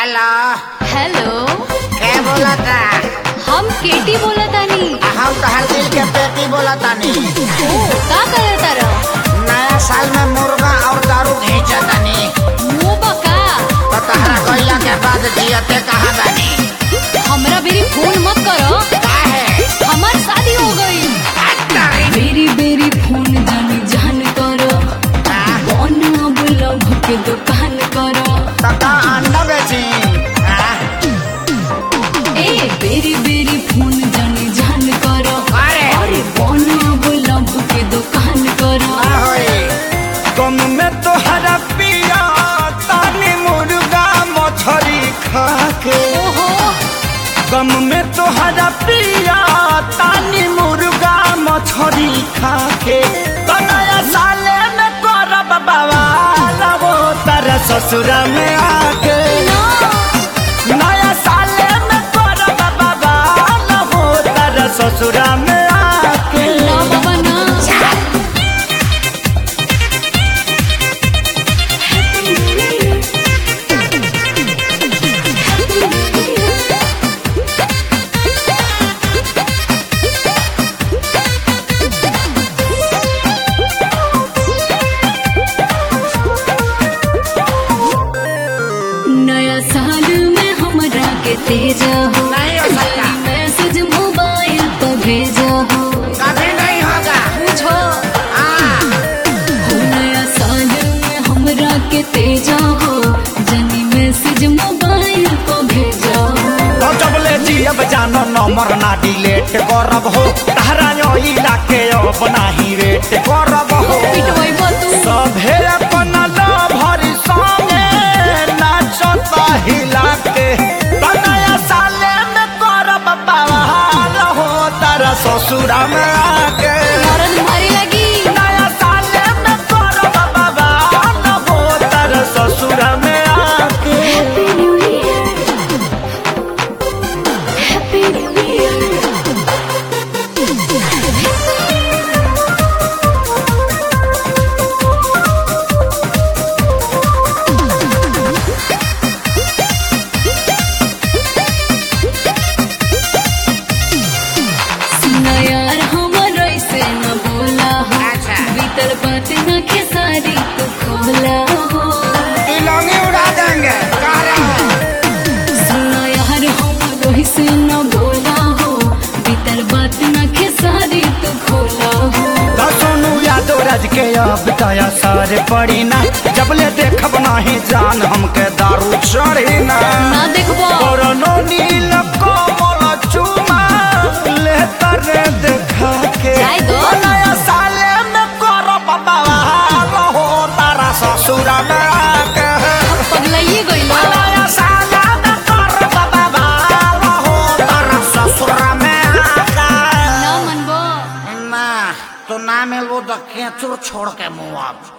Hello hello के बोलता हम केटी बोलतानी हम तोहर दिल के पेटी बोलतानी ओ का करता रह नया साल में मुर्गा और दारू घींचतानी मुंह बका तो तहरा गइला के बाद जियते कहाँ बानी हमरा बेरी फोन मत करो काहे हमार शादी हो गई बेरी बेरी फोन जानी जान करो कौन अब लव के दुकान करो तका अंडा बेची हाँ? ए बेरी बेरी फोन जानी जान करो अरे अरे कौन अब लव के दुकान करो का होई गम में तोहरा पिया तानी मुर्गा मछरी खा के ओहो गम में तोहरा पिया तानी मुर्गा मछरी खा के तो नया साले में करब बवाल वो तारा ससुरा में आके नया साले में करब बवाल वो तारा ससुरा में आके ना बाबा ना नया साल में हमरा के तेजा हो नहीं हो सकता मैसेज मोबाइल पर भेजा हो कभी नहीं होगा पूछो हाँ हो नया साल में हमरा के तेजा हो जनी मैसेज मोबाइल पर भेजा हो तो जब ले जियब जानो नंबर ना डिलीट करब हो तहरा इला के अब नाही वेट करब हो पिटवाई तू सभे अपन भरी संगे नाचता हिला के तो नया साले में करब बवाल हो तारा ससुरा में आके मरद मारी लगी नया साले में करब बवाल हो तारा ससुरा में आके happy new year happy new year सुना यार हमर ऐसे न बोला हो अच्छा। भीतर बात न खेसारी तू खोला हो तिलंगी उड़ा देंगे कह रहे हैं सुना यार हमर ऐसे न बोला हो भीतर बात न खेसारी तू खोला हो तो सोनू यादव राज के अब दया सारे पड़ी ना जब ले देखब नाही जान हमके दारू चढ़ी ना ना देखबो कोरोनो नील कोमल चुमा ले तरे देखा के जाय दो। ओ नया साले में करब बवाल हो तारा ससुरा में आके पगलाइए गइलो ओ नया साले में करब बवाल हो तारा ससुरा में आके ना मनबो ना तो ना मिलबो तो केचुर छोड़ के मुँह अब